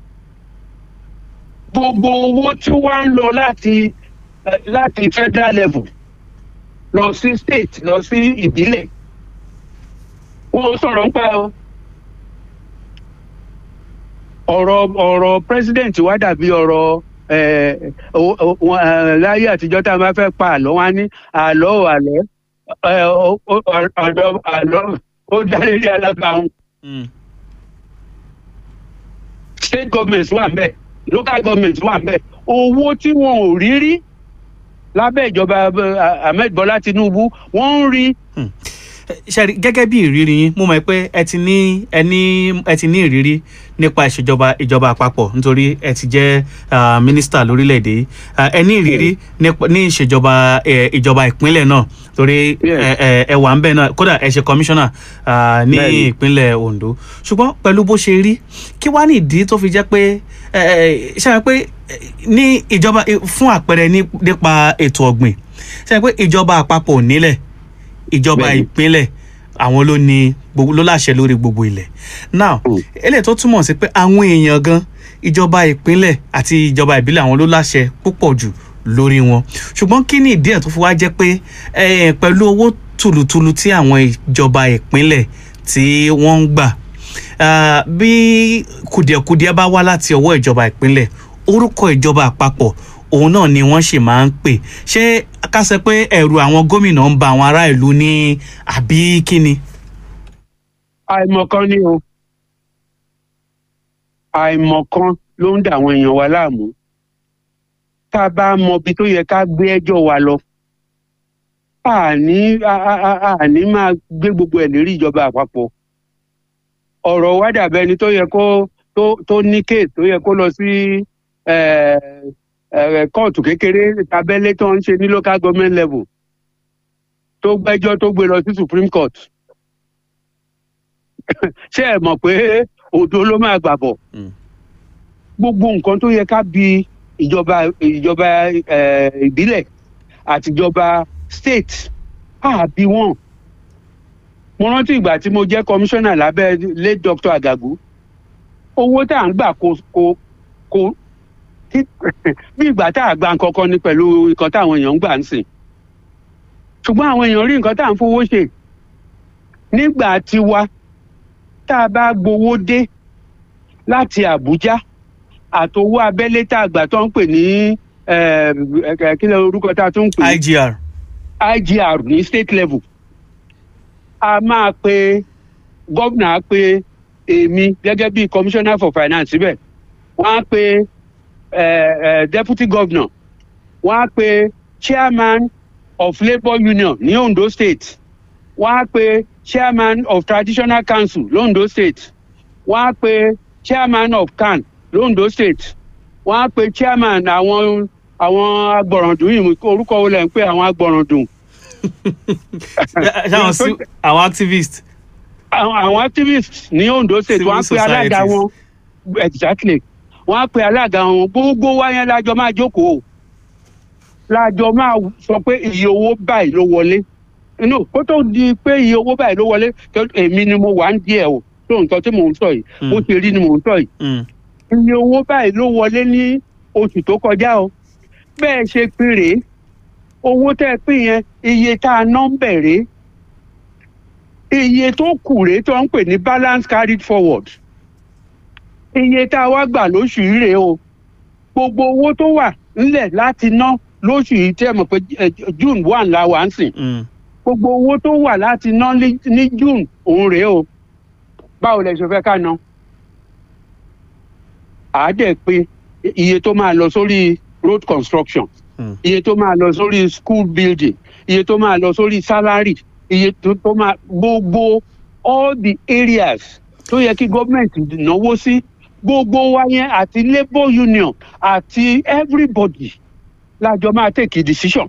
gbogbo owó tí wọ́n ń lọ láti eh, láti federal level lọ sí state lọ sí ìbílẹ̀ wọ́n sọ̀rọ̀ ń pa o ọ̀rọ̀ ọ̀rọ̀ president wa dàbí ọ̀rọ̀ eh, o- o- wọn, eh, láyé àtijọ́ tá a máa fẹ́ pa àlọ́ wá ní àlọ́ ò àlọ́ eh, o- o- ọ̀dọ̀ àlọ́ ó dá lórí alábàáhùn Mm. state government wà ńbẹ̀ local government wà ńbẹ̀ owó tí wọn ò rí rí lábẹ́ ìjọba eh, Ahmed Bọ́lá Tinubu wọ́n ń rí ṣe rí gẹ́gẹ́ bí ìrírí yín mo mọ̀ pé ẹ ti ní ẹ ní ẹ ti ní ìrírí nípa ìṣèjọba ìjọba àpapọ̀ nítorí ẹ ti jẹ́ ah, mínísítà lórílẹ̀‐èdè yìí Ah, ẹ ní ìrírí nípa- ní ìṣèjọba eh, ìjọba ìpínlẹ̀ náà torí Yes. ẹ ẹ- ẹ wà ń bẹ̀ náà kódà ẹ ṣe kọmíṣánná ah, ní Bẹ́ẹ̀ni. ìpínlẹ̀ Ondo ṣùgbọ́n pẹ̀lú bó ṣe rí kí wàá ní ìdí tó fi jẹ́ pé ẹ ẹ ṣe é pé ní ìjọba fún àpẹẹrẹ ní- nípa ètò ọ̀gbìn ṣe pé ìjọba àpapọ̀ ò nílẹ̀ ìjọba Bẹ́ẹ̀ni. ìpínlẹ̀ àwọn ló ní gbogbo ló láṣẹ lórí gbogbo ilẹ̀ now Mm. eléyìí tó túmọ̀ sí pé àwọn èèyàn gan ìjọba ìpínlẹ̀ àti ìjọba ìbílẹ̀ àwọn ló láṣẹ púpọ̀ jù lórí wọn ṣùgbọ́n kí ni ìdí ẹ̀ tó fi wá jẹ́ pé eh, pẹ̀lú owó tùlùtùlù tí àwọn ìjọba ìpínlẹ̀ tí wọ́n ń gbà ah, bí kùdìẹ̀kudiẹ bá wá láti ọwọ́ ìjọba ìpínlẹ̀ orúkọ ìjọba àpapọ̀ òun náà ni wọ́n sì máa ń pè ṣé ká sọ pé ẹ̀rù àwọn gómìnà ń ba àwọn ará ìlú ní àbí kí ni. àìmọ̀kan ni o àìmọ̀kan ló ń dà àwọn èèyàn wa láàmú tá a bá mọ ibi tó yẹ ká gbé ẹjọ́ wa lọ àní a- a- a- àní máa gbé gbogbo ẹ̀ lérí ìjọba àpapọ̀ ọ̀rọ̀ wa dàbẹ́ ẹni tó yẹ kó tó tó ní kéèsì tó yẹ kó lọ sí eh, eh, kóòtù kékeré tabẹ́lé tó ń ṣe ní local government level tó gbẹ́jọ́ tó gbé lọ sí supreme court ṣé ẹ mọ̀ pé òdo ló máa gbà bọ̀ Mm. gbogbo nǹkan tó yẹ ká bi ìjọba ìjọba eh, ìbílẹ̀ àti ìjọba state àbí wọn mo rántí ìgbà tí mo jẹ́ kọmíṣánná lábẹ́ late doctor Àgàgù owó tá à ń gbà kò kò kò tí- bí ìgbà tá à gba nǹkan kan ni pẹ̀lú nǹkan táwọn èèyàn ń gbà ń sìn ṣùgbọ́n àwọn èèyàn rí nǹkan tá à ń fowó ṣe nígbà tiwa tá a bá gbowó dé láti Àbújá àtowó abẹ́lé tá a gbà tó ń pè ní eh, eh, kí ló orúkọ tá a tún ń pè é? IGR IGR ní state level a máa pe gómìnà á pe èmi gẹ́gẹ́ bí commissioner for finance síbẹ̀ wọ́n á pe eh, eh, deputy governor wọ́n á pe chairman of labour union ní Ondo state wọ́n á pe chairman of traditional council londo state wọ́n á pe chairman of can londo state wọ́n á pe chairman àwọn àwọn agbọ̀ràndùn yìí orúkọ wo lẹ̀ ń pè àwọn agbọ̀ràndùn ṣáwọn sí àwọn activist àwọn àwọn activists ní Ondo state Civil wọ́n á pe alága societies. wọn exactly wọ́n á pe alága wọn gbogbo wa yẹn lájọ máa jókòó lájọ máa sọ pé iye owó báyìí ló wọlé inú kó tó di pé iye owó báyìí ló wọlé tó èmi ni mo wà ń díẹ̀ o tó nǹkan tí mò ń sọ yìí Mm. bó ṣe rí ni mò ń sọ yìí Mm. iye owó báyìí ló wọlé ní oṣù tó kọjá o bẹ́ẹ̀ ṣe pín rèé owó tẹ́ ẹ pín yẹn iye tá a ná ń bẹ̀rẹ̀ iye tó kù rèé tó ń pè ní balance carried forward iye tá a wá gbà lóṣù yìí rèé o gbogbo owó tó wà ńlẹ̀ láti ná lóṣù yìí tẹ́ ẹ mọ̀ pé eh, June one la wà ń sìn Mm. gbogbo owó tó wà láti ná ní ní June òun rèé o báwo lẹ ṣe fẹ́ ká ná àádẹ́ pé iye tó máa lọ sórí road construction Mm. iye tó máa lọ sórí school building iye tó máa lọ sórí salary iye tó tó máa gbogbo all the areas tó yẹ kí gọ́ọ̀mẹ̀ntì náwó sí gbogbo wa yẹn àti labour union àti everybody lájọ máa take a decision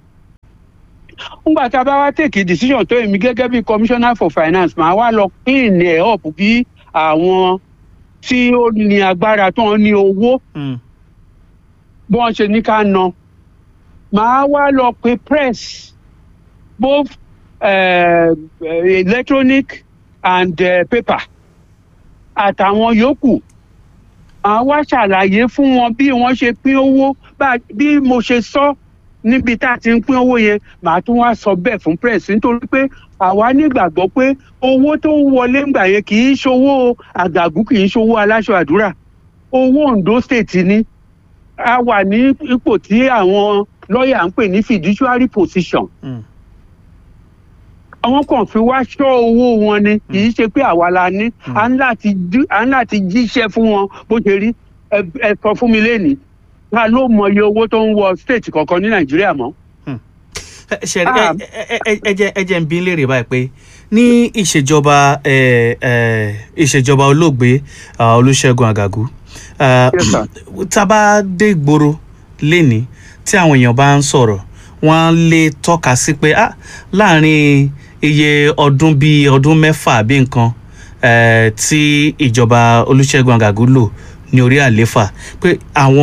ngbà tá a bá wá take a decision tó èmi gẹ́gẹ́ bí commissioner for finance màá wá lọ clean ẹ̀ up bí àwọn tí ó ní agbára tó ń ní owó Mm. bí wọ́n ṣe ní ká ná màá wá lọ pe press both uh, electronic and uh, paper àtàwọn yòókù màá wá ṣàlàyé fún wọn bí wọ́n ṣe pín owó bá- bí mo ṣe sọ níbi tá a ti ń pín owó yẹn màá tún wá sọ bẹ́ẹ̀ fún press nítorí pé àwa nígbàgbọ́ pé owó tó ń wọlé ńgbà yẹn kì í ṣowó àgàgù kì í ṣowó aláṣọ àdúrà owó Ondo state ni a wà ní ipò tí àwọn lọ́ọ̀yà ń pè ní fiduciary position Mm. àwọn kan fi wá ṣọ́ owó wọn ni kì í ṣe pé àwa la ní à ń láti dí- à ń láti jíṣẹ́ fún wọn bó ṣe rí ẹ ẹ sọ fún mi lénìí ta ló mọ iye owó tó ń wọ state kankan ní nàìjíríà mọ́ Ẹ- ṣe Ah. ẹ- ẹ- ẹ- ẹ jẹ́ ẹ jẹ́ ń bí léèrè báyìí pé ní ìṣèjọba ẹ, ẹ, ìṣèjọba olóògbé ah, Olúṣẹ́gun Àgàgù ah, Yes, sir. tá a bá dé ìgboro lénìí tí àwọn èèyàn bá ń sọ̀rọ̀ wọ́n lè tọ́ka sí pé ah, láàrin iye ọdún bíi ọdún mẹ́fà bí nǹkan eh, tí ìjọba Olúṣẹ́gun Àgàgù lò ní orí àléfà pé àwọn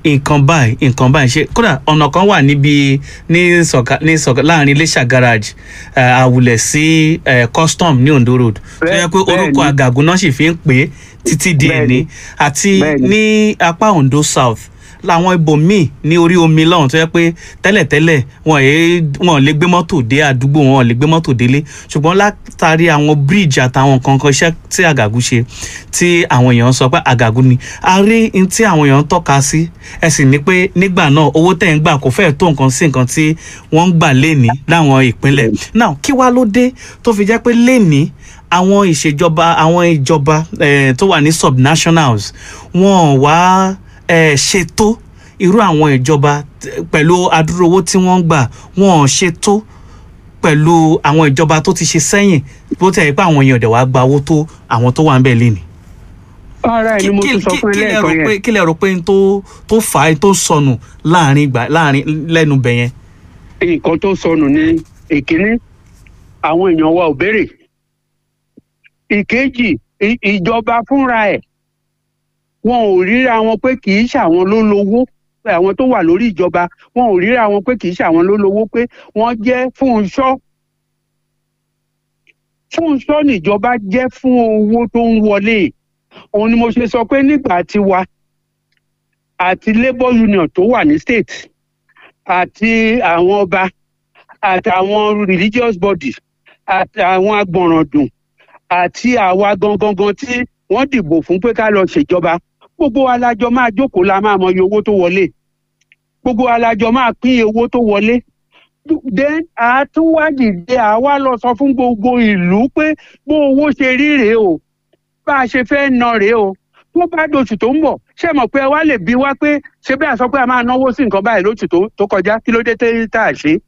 nǹkan báyìí nǹkan báyìí ṣe kódà ọ̀nà kan wà níbi ní sọ̀ka ní sọ̀ka láàrin iléṣà garage eh, àwùlẹ̀ sí eh, custom ní ondo road tó yẹ pé Bẹ́ẹ̀- orúkọ bẹ́ẹ̀ni. àgàgùn náà sì fi ń pè é títí di Bẹ́ẹ̀ni. èní àti Bẹ́ẹ̀ni. ní apá ondo south làwọn ibòmíì ní orí omi lọ́hùn tó yẹ pé tẹ́lẹ̀tẹ́lẹ̀ wọn èé wọn ò lè gbé mọ́tò dé àdúgbò wọn ò lè gbé mọ́tò délé ṣùgbọ́n látàrí àwọn bíríìjì àtàwọn nǹkan kan iṣẹ́ tí àgàgù ṣe tí àwọn èèyàn sọ pé àgàgù ni a rí n tí àwọn èèyàn ń tọ́ka sí ẹ sì ní pé nígbà náà owó tẹ̀ ń gbà kò fẹ́ẹ̀ tó nǹkan sí nǹkan tí wọ́n ń gbà léni láwọn ìpínlẹ̀ náà kí wá ló dé tó fi jẹ́ pé léni àwọn ìṣèjọba àwọn ìjọba eh, tó wà ní subnationals wọn ò wá eh, ṣètò irú àwọn ìjọba t- pẹ̀lú adúrú owó tí wọ́n ń gbà wọn ò ṣètò pẹ̀lú àwọn ìjọba tó ti ṣe sẹ́yìn bó tẹ̀ ẹ́ pé àwọn èèyàn dẹ̀ wá gba owó tó àwọn tó wà ń bẹ̀ léni. ara ẹ̀ ni mo tún sọ fún ẹ kí lẹ rò lẹ́ẹ̀kan pé yẹn kí lẹ rò pé n tó tó fà á tó sọnù láàrin ìgbà láàrin lẹ́nu bẹ̀ yẹn. nǹkan tó sọnù ní ìkíní àwọn èèyàn wa ò béèrè ìkejì i- ìjọba fúnra ẹ̀ wọn ò ríra wọn pé kì í ṣàwọn ló lówó pé àwọn tó wà lórí ìjọba wọn ò ríra wọn pé kì í ṣàwọn ló lówó pé wọ́n jẹ́ Fúnṣọ́ Fúnṣọ́ níjọba jẹ́ fún owó tó ń wọlé òun ni mo ṣe sọ pé nígbà tiwa àti labour union tó wà ní state àti àwọn ọba àtàwọn religious body àtàwọn agbọ̀nràndùn àti àwa gangan gan tí wọ́n dìbò fún pé ká lọ ṣèjọba gbogbo alájọ máa jókòó la máa mọ iye owó tó wọlé gbogbo alájọ máa pín iye owó tó wọlé then àtúwádìí àwa lọ sọ fún gbogbo ìlú pé bó owó ṣe rí rèé o bá a ṣe fẹ́ ná rèé o tó bá dòṣù tó ń bọ̀ ṣé mọ̀ pé ẹ wá lè bí wá pé ṣé bẹ́ẹ̀ sọ pé a máa náwó sí nǹkan báyìí lóṣù tó- tó kọjá kí ló dé tẹ́ tá a ṣe.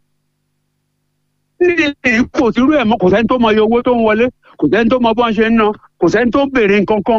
nílé èyí kò sí irú ẹ̀ mọ́ kò sẹ́ni tó mọ iye owó tó ń wọlé kò sẹ́ni tó mọ bọ́n ṣe ń ná kò sẹ́ni tó béèrè nǹkan kan.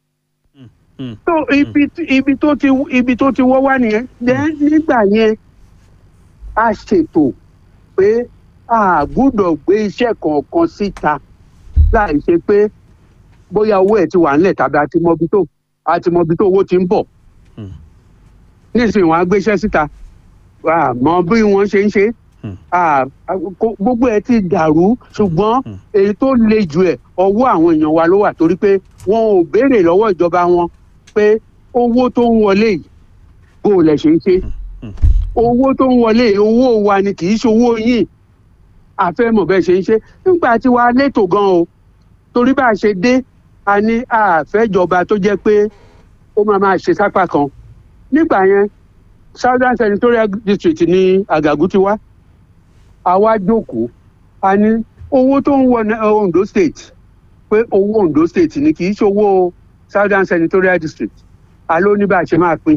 mm. tó ibi tí- ibi tó ti ibi tó ti wọ́ wá nìyẹn then nígbà yẹn a ṣètò pé a gbúdọ̀ gbé iṣẹ́ kọ̀ọ̀kan síta láì ṣe pé bóyá owó ẹ̀ ti wà ńlẹ̀ tàbí a ti mọbi tó a ti mọbi tó owó ti ń bọ̀. Hmm. nísìnyí wọn á gbéṣẹ́ síta àmọ́ bí wọ́n ṣe ń ṣe Hmm. à- à- kó- gbogbo ẹ̀ ti dàrú ṣùgbọ́n Hmm. èyí tó le jù ẹ̀ ọwọ́ àwọn èèyàn wa ló wà torí pé wọn ò béèrè lọ́wọ́ ìjọba wọn pé owó tó ń wọlé yìí bó o lẹ̀ ṣe ń ṣe Hmm. owó tó ń wọlé yìí owó wa ni kì í ṣe owó yìí àfẹ́mọ̀ bẹ́ẹ̀ ṣe ń ṣe nígbà tí wàá létò gan o torí bá a ṣe dé a ní àfẹ́jọba tó jẹ́ pé ó máa máa ṣe sápá kan nígbà yẹn southern senatorial district ní àgàgù ti wá àwa jókòó a ní owó tó ń wọ ní ondo state pé owó ondo state ni kì í ṣe owó southern senatorial district a ló ní bá a ṣe máa pín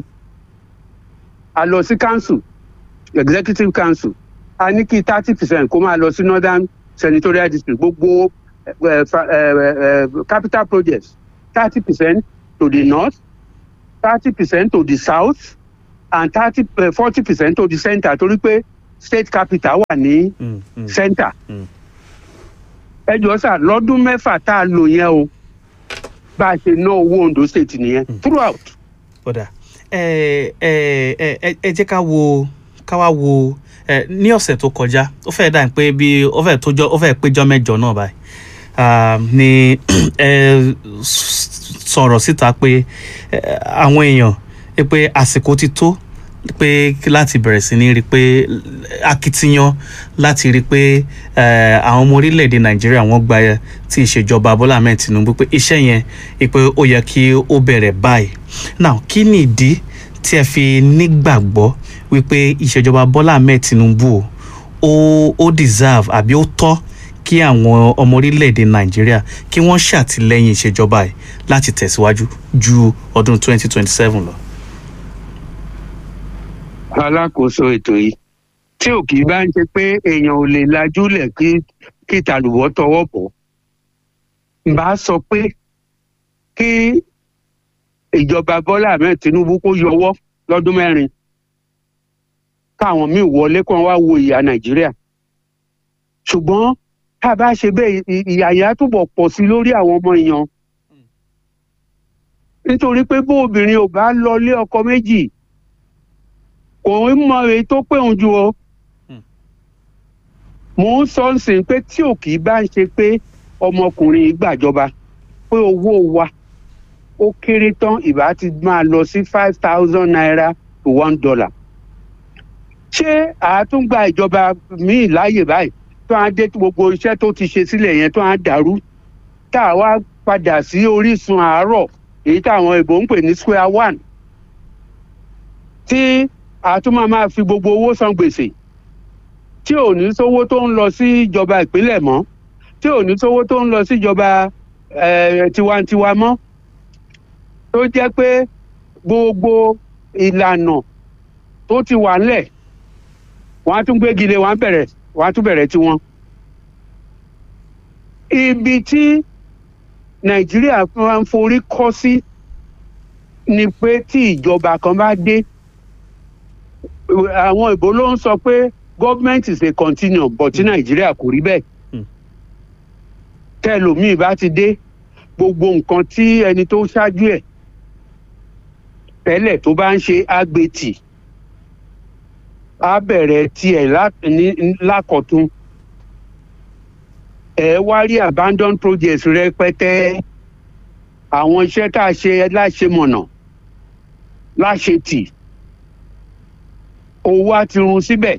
a lọ sí council executive council a ní kí thirty percent kó máa lọ sí northern senatorial district gbogbo eh, fa- eh, eh, capital projects thirty percent to the north thirty percent to the south and thirty forty percent to the centre torí pé state capital wà ní Mm, mm. centre. Mm. ẹ jọ sà lọ́dún mẹ́fà tá a lò yẹn o bá a ṣe ná owó ondo state nìyẹn throughout. kódà ẹ ẹ ẹ ẹ ẹ jẹ́ ká wo ká wá wo ẹ ní ọ̀sẹ̀ tó kọjá ó fẹ́ dà pé bí ó fẹ́ tójọ́ ó fẹ́ péjọ́ mẹ́jọ náà báyìí Ah, ni ẹ s- sọ̀rọ̀ síta pé ẹ, àwọn èèyàn ẹ pé àsìkò ti tó pé láti bẹ̀rẹ̀ sí ní rí i pé akitiyan láti rí i pé ẹ, àwọn ọmọ orílẹ̀-èdè nàìjíríà wọ́n gba ti ìṣèjọba bọ́lá ahmed tinubu pé iṣẹ́ yẹn ẹ pé ó yẹ kí ó bẹ̀rẹ̀ báyìí now kí ni ìdí tí ẹ fi nígbàgbọ́ wípé ìṣèjọba bọ́lá ahmed tinubu ó ó deserve àbí ó tọ́ kí àwọn ọmọ orílẹ̀-èdè nàìjíríà kí wọ́n ṣàtìlẹ́yìn ìṣèjọba ẹ̀ láti tẹ̀síwájú ju ọdún 2027 lọ. alákòóso ètò yìí tí ò kì í bá ń ṣe pé èèyàn ò lè lajúlẹ̀ kí kí tàlùbọ́ tọwọ́ bọ̀ n bá sọ pé kí ìjọba bọ́lá ahmed tinubu kó yọwọ́ lọ́dún mẹ́rin káwọn míì wọlé kó wọn wá wo ìyà nàìjíríà ṣùgbọ́n tá a bá ṣe bẹ́ẹ̀ ì- ìyà yẹn á túbọ̀ pọ̀ sí i lórí àwọn ọmọ èèyàn nítorí pé bó obìnrin ò bá lọ lé ọkọ méjì kò ń mọ èyí tó pé òun ju o mò ń sọ ń sìn pé tí ò kì í bá ń ṣe pé ọmọkùnrin yìí gbàjọba pé owó wa ó kéré tán ìbá ti máa lọ sí five thousand naira to one dollar ṣé àátúngbà ìjọba míì láàyè báyìí tó á dé gbogbo iṣẹ́ tó ti ṣe sílẹ̀ yẹn tó á dàrú tá a wá padà sí orísun àárọ̀ èyí táwọn ìbò ń pè ní square one tí àtúmọ̀ máa fi gbogbo owó san gbèsè tí ò ní sówó tó ń lọ sí ìjọba ìpínlẹ̀ mọ́ tí ò ní sówó tó ń lọ sí ìjọba eh, tiwantiwa mọ́ tó jẹ́ pé gbogbo ìlànà tó ti wà ńlẹ̀ wọ́n á tún gbégi lé wọ́n á bẹ̀rẹ̀ wọ́n á tún bẹ̀rẹ̀ tiwọn. ibi tí nàìjíríà máa ń forí kọ́ sí ni pé tí ìjọba kan bá dé àwọn ìbò ló ń sọ pé government is a continuum but tí nàìjíríà kò rí bẹ́ẹ̀ tẹlòmíì bá ti dé gbogbo nǹkan tí ẹni tó ṣáájú ẹ̀ tẹ́lẹ̀ tó bá ń ṣe àgbètì á bẹ̀rẹ̀ tiẹ̀ lá- ní- lákọ̀tún ẹ wá rí abandon projects rẹpẹtẹ àwọn iṣẹ́ tá a ṣe láṣemọ̀nà láṣetì owó á ti run síbẹ̀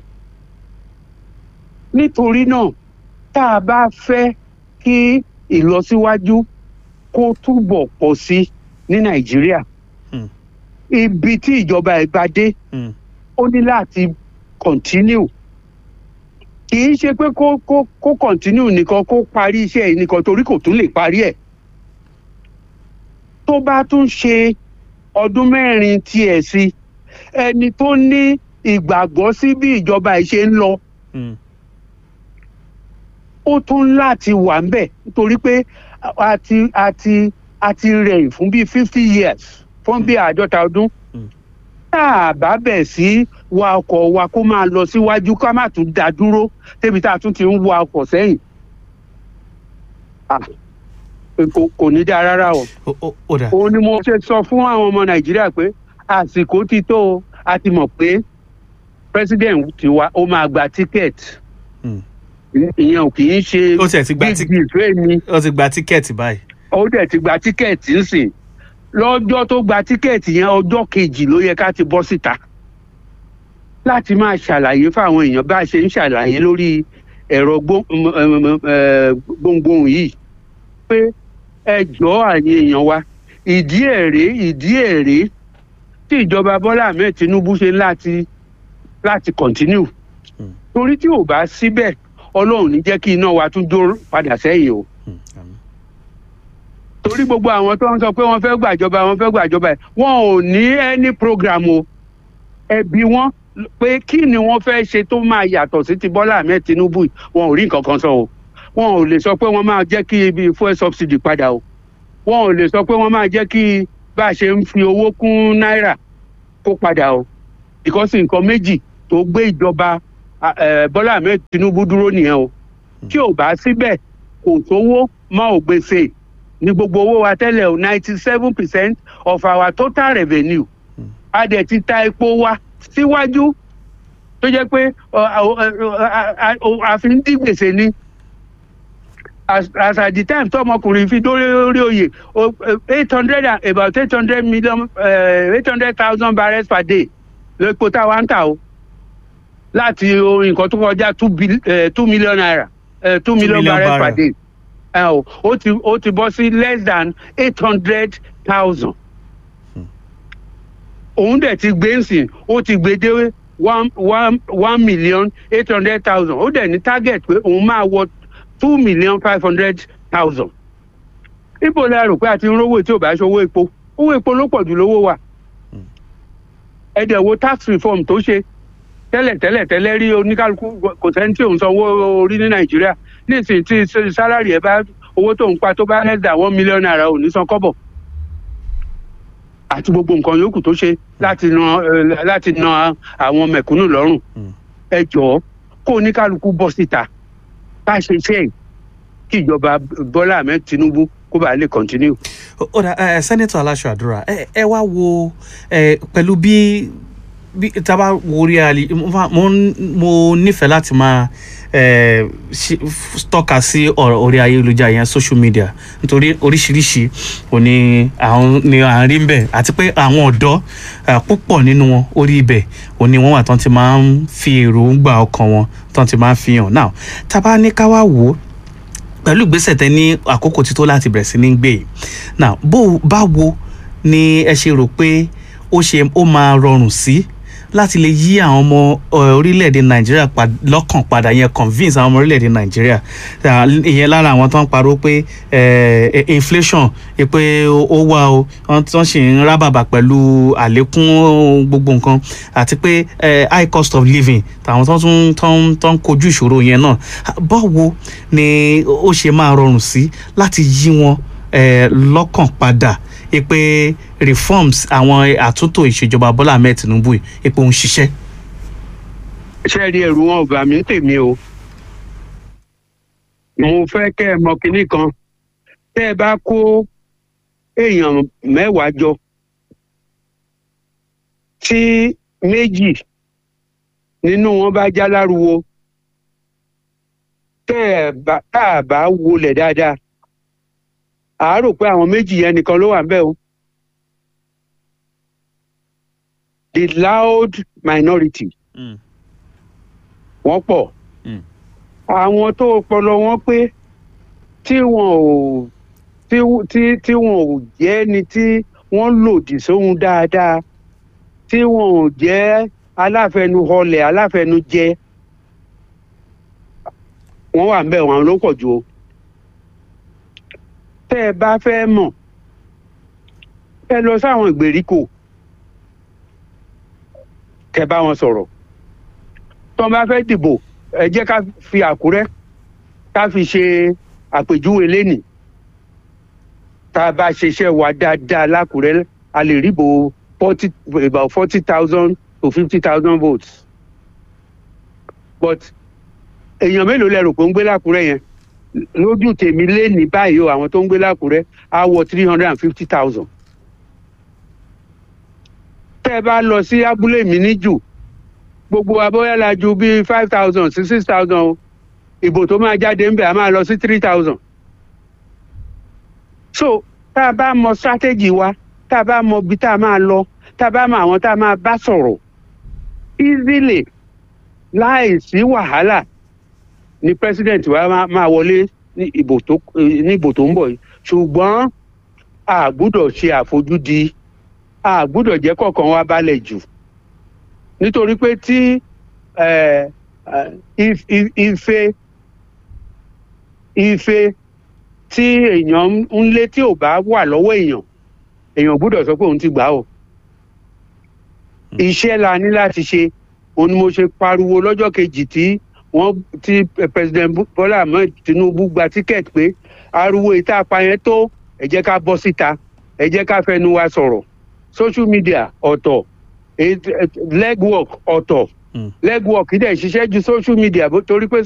nítorí náà tá a bá fẹ́ kí ìlọsíwájú kó túbọ̀ pọ̀ sí ní nàìjíríà Hmm. ibi tí ìjọba ẹ̀ bá dé Hmm. ó ní láti continue kì í ṣe pé kó kó kó continue nìkan kó parí iṣẹ́ yìí nìkan torí kò tún lè parí ẹ̀ tó bá tún ṣe ọdún mẹ́rin tiẹ̀ sí ẹni tó ní ìgbàgbọ́ sí bí ìjọba ẹ̀ ṣe ń lọ Hmm. ó tún láti wà ń bẹ̀ nítorí pé a ti a ti a ti rẹ̀ fún bíi fifty years fún bíi àádọ́ta ọdún Mm. tá a bá bẹ̀ sí wa ọkọ̀ wa kó máa lọ síwájú ká má tún dá dúró débi tá a tún ti ń wa ọkọ̀ sẹ́yìn Ah, kò kò ní dáa rárá o ó ó- ó dà òun ni mo ṣe sọ fún àwọn ọmọ nàìjíríà pé àsìkò ti tó o a ti mọ̀ pé president tiwa ó máa gba ticket Hmm. ìyẹn ò kì í ṣe Ó tiẹ̀ ti gba big tí- deal fún èmi ó ti gba tíkẹ́ẹ̀tì báyìí. ó dẹ̀ ti gba tíkẹ́ẹ̀tì ńsìn lọ́jọ́ tó gba tíkẹ́ẹ̀tì yẹn ọjọ́ kejì ló yẹ ká ti bọ́ síta láti máa ṣàlàyé fáwọn èèyàn bá a ṣe ń ṣàlàyé lórí ẹ̀rọ gbó- m- m- m- eh, gbohùngbohùn yìí pé ẹ jọ̀ọ́ àyè èèyàn wa ìdí èrè ìdí èrè tí ìjọba bọ́lá ahmed tinubu ṣe láti láti continue Hmm. torí tí ò bá síbẹ̀ ọlọ́run ní jẹ́ kí iná wa tún jó padà sẹ́yìn o Hmm. àmín. torí gbogbo àwọn tó ń sọ pé wọ́n fẹ́ gbàjọba wọ́n fẹ́ gbàjọba ẹ̀ wọn ò ní any program o ẹbí wọn pé kí ni wọ́n fẹ́ ṣe tó máa yàtọ̀ sí ti bọ́lá ahmed tinubu yìí wọn ò rí nǹkan kan sọ o wọn ò lè sọ pé wọ́n máa jẹ́ kí ibi fuel subsidy padà o wọn ò lè sọ pé wọ́n máa jẹ́ kí bá a ṣe ń fi owó kún náírà kó padà o because nǹkan méjì tó gbé ìjọba ah, eh, bọ́lá ahmed tinubu dúró nìyẹn o tí ò bá síbẹ̀ kò sówó mọ́ ò gbèsè ní gbogbo owó wa tẹ́lẹ̀ o ninety seven percent of our total revenue a dẹ̀ ti ta epo wa síwájú tó jẹ́ pé ọ, ọ, ọ, a- a- a- a fi ń dí gbèsè ni as as at the time tó ọmọkùnrin fi dórí orí oyè eight hundred and about eight hundred million eight hundred thousand barrels per day lóko tá a wá ń tà o láti o, nǹkan tó kọjá two bil- eh, two million naira eh, two million million barrels per barrel. day ẹ o ó ti ó ti bọ́ sí less than eight hundred thousand òun dẹ̀ ti gbé nsìn ó ti gbé dé one one one million eight hundred thousand ó dẹ̀ ní target pé òun máa wọ two million five hundred thousand ibo la rò pé a ti ń rówó tí ò bá ṣòwò epo owó epo ló pọ̀ jù lówó wa ẹ dẹ̀ wo tax reform tó ṣe tẹ́lẹ̀ tẹ́lẹ̀ tẹ́lẹ̀ rí oníkálukú kò sẹ́ni tí òun sanwó orí ní nàìjíríà nísìnyí tí sálárì ẹ bá owó tó ń pa tó bá less than one million naira ò ní san kọ́bọ̀ àti gbogbo nǹkan yòókù tó ṣe láti na eh, láti na àwọn mẹ̀kúnnù lọ́rùn Mm. ẹ jọ̀ọ́ kó oníkálukú bọ́ síta ká ṣe iṣẹ́ yìí kí ìjọba bọ́lá ahmed tinubu kó bàa lè continue. ó dà ẹ sẹ́nẹ́tọ̀ aláṣọ àdúrà ẹ ẹ wá wo ẹ pẹ̀lú bí bí tá a bá wo orí ali mo fa- mo ń- mo nífẹ̀ẹ́ láti máa eh, ṣe- f- tọ́ka sí ọ̀rọ̀ orí ayélujára yẹn social media nítorí oríṣiríṣi òní àwọn ni à ń rí ń bẹ̀ àti pé àwọn ọ̀dọ́ eh, púpọ̀ nínú wọn orí ibẹ̀ òní wọ́n wà tán ti máa ń fi èròǹgbà ọkàn wọn tán ti máa ń fi hàn now tá a bá ní ká wá wò ó pẹ̀lú ìgbésẹ̀ tẹ ní àkókò tító láti bẹ̀rẹ̀ sí ní gbé yìí now bó báwo ni ẹ ṣe rò pé ó ṣe ó máa rọrùn sí láti lè yí àwọn ọmọ ẹ, orílẹ̀-èdè nàìjíríà pa- lọ́kàn padà yẹn convince àwọn ọmọ orílẹ̀-èdè nàìjíríà Ah, ìyẹn lára àwọn tó ń pariwo pé eh, eh, inflation eh, pé ó ó wà o wọ́n tó ń ṣì ń rábàbà pẹ̀lú àlékún gbogbo nǹkan àti pé eh, high cost of living tàwọn tó tún tó ń tó ń kojú ìṣòro yẹn náà báwo ni ó ṣe máa rọrùn sí láti yí wọn eh, lọ́kàn padà eh, pé reforms àwọn àtúntò ìṣèjọba bọ́lá ahmed tinubu yìí eh, pé ó ń ṣiṣẹ́. ṣé rí ẹrù wọn ò bà mí tèmi o mo fẹ́ kẹ́ ẹ mọ kinní kan tẹ́ ẹ bá kó èèyàn mẹ́wàá jọ tí méjì nínú wọn bá já láruwo tẹ́ ẹ bá tá a bá wọlé dáadáa àá rò pé àwọn méjì yẹn nìkan ló wà ń bẹ̀ o the loud minority wọ́n pọ̀ Mm. àwọn tó ọpọlọ wọn pé tí wọn ò tí tí tí wọn ò jẹ́ ni tí wọ́n lòdì sóhun dáadáa tí wọn ò jẹ́ aláfẹnuhọlẹ̀ aláfẹnujẹ wọ́n wà ń bẹ̀ wọ́n ló pọ̀ jù o tẹ́ ẹ bá fẹ́ mọ̀ ẹ lọ sáwọn ìgbèríko kẹ́ bá wọn sọ̀rọ̀ tó ń bá fẹ́ dìbò ẹ jẹ́ ká fi àkúrẹ́ ká fi ṣe àpèjúwe lénìí tá a bá ṣiṣẹ́ wa dáadáa lákúrẹ́ a lè ríbo forty about forty thousand to fifty thousand votes but èèyàn mélòó lẹ rò pé ń gbé lákúrẹ́ yẹn lójú tèmi lénìí báyìí o àwọn tó ń gbé lákúrẹ́ á wọ three hundred and fifty thousand tẹ́ ẹ bá lọ sí abúlé mi níjù gbogbo abọ́yálà ju bíi five thousand sí six thousand o ìbò tó máa jáde ń bẹ̀ a máa lọ sí three thousand. so tá a bá mọ strategy wa tá a bá mọ ibi tá a máa lọ tá a bá mọ àwọn tá a máa bá sọ̀rọ̀ easily láì sí wàhálà ni president wa máa- máa wọlé ní ìbò tó ní ìbò tó ń bọ̀ yìí ṣùgbọ́n a gbúdọ̀ ṣe àfojúdi a gbúdọ̀ jẹ́ kọ̀ọ̀kan wa balẹ̀ jù nítorí pé tí eh, eh, if- if- ife ife tí èèyàn ń lé tí ò bá wà lọ́wọ́ èèyàn èèyàn gbúdọ̀ sọ pé òun ti gbà á o iṣẹ́ la ní láti ṣe òun ni mo ṣe pariwo lọ́jọ́ kejì tí wọ́n tí eh, president Bu- Bọ́lá Ahmed Tinubu gba tíkẹ́ẹ̀tì pé ariwo ìta apayẹn tó ẹ jẹ́ ká bọ́ síta ẹ jẹ́ ká fẹnu wa sọ̀rọ̀ social media ọ̀tọ̀ it- it- legwork ọ̀tọ̀ Mm. legwork dẹ̀ ṣiṣẹ́ ju social media bó- torí pé